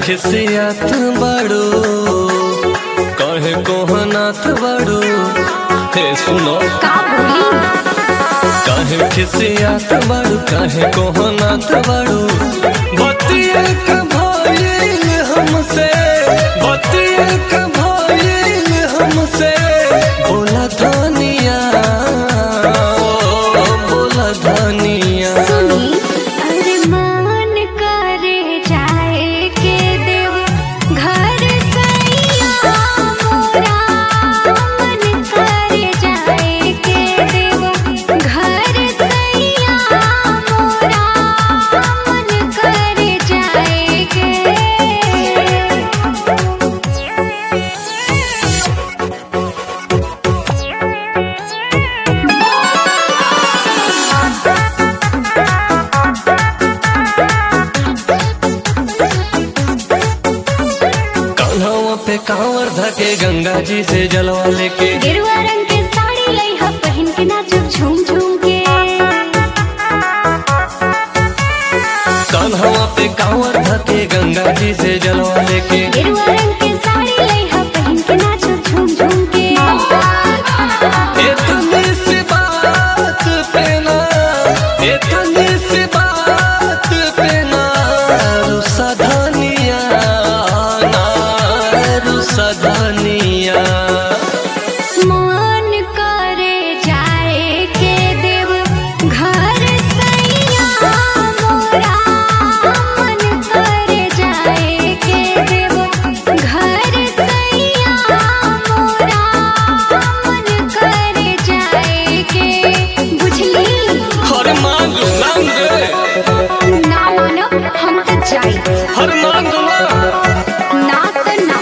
खिसियात बड़ो कहे कोहनात बड़ो हे सुनो का बोली कहे खिसियात बड़ो कहे कोहनात बड़ो बतिया का भइल हमसे बतिया का भइल हमसे बोला धनिया ओ, बोला धनिया सुनी अरे मन करे जाए के देव घर सैया मोरा मन करे जाए के देव घर सैया मोरा मन करे जाए के कान्हावा पे कांवर धके गंगा जी से जलवा लेके गेरुआ रंग के साड़ी लई ह पहन के नाचब झूम झूम के कान्हावा पे कांवर धके गंगा जी से जलवा लेके गेरुआ रंग के साड़ी लई ह पहन के नाचब झूम झूम के इतनी सी बात पे ना इतनी सी बात पे ना रुसा धनिया ना रुसा धनिया मन करे जाए के देव घर सैया मोरा मन करे जाए के देव घर सैया मोरा मन करे जाए के बुझली हर मांग मांग रे ना मानब हम तो जाई हर मांग मांग ना तो ना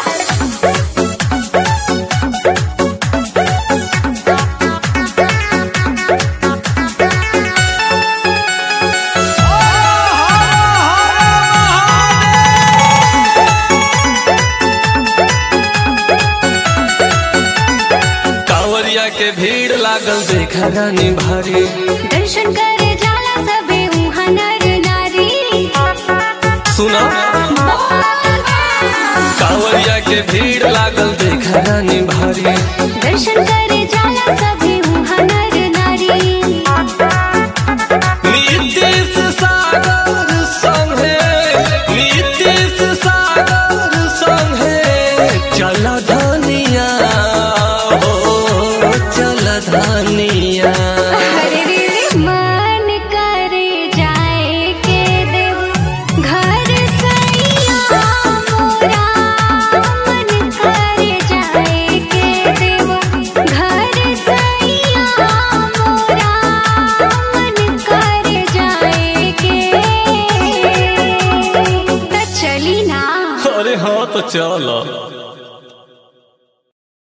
कांवरिया के भीड़ लागल देखा रानी भारी दर्शन करे जाला सबे उहाँ नर नारी सुना कांवरिया के भीड़ लागल देखा रानी भारी दर्शन करे जाला सबे उहाँ नर नारी नीतीश सागर संगे नीतीश सागर संगे चल धनिया हो चल धनिया हरे रे रे मन करे जाए के देव घर सैया मोरा मन करे जाए के देव घर सैया मोरा मन करे जाए के त चली ना अरे हाँ तो चल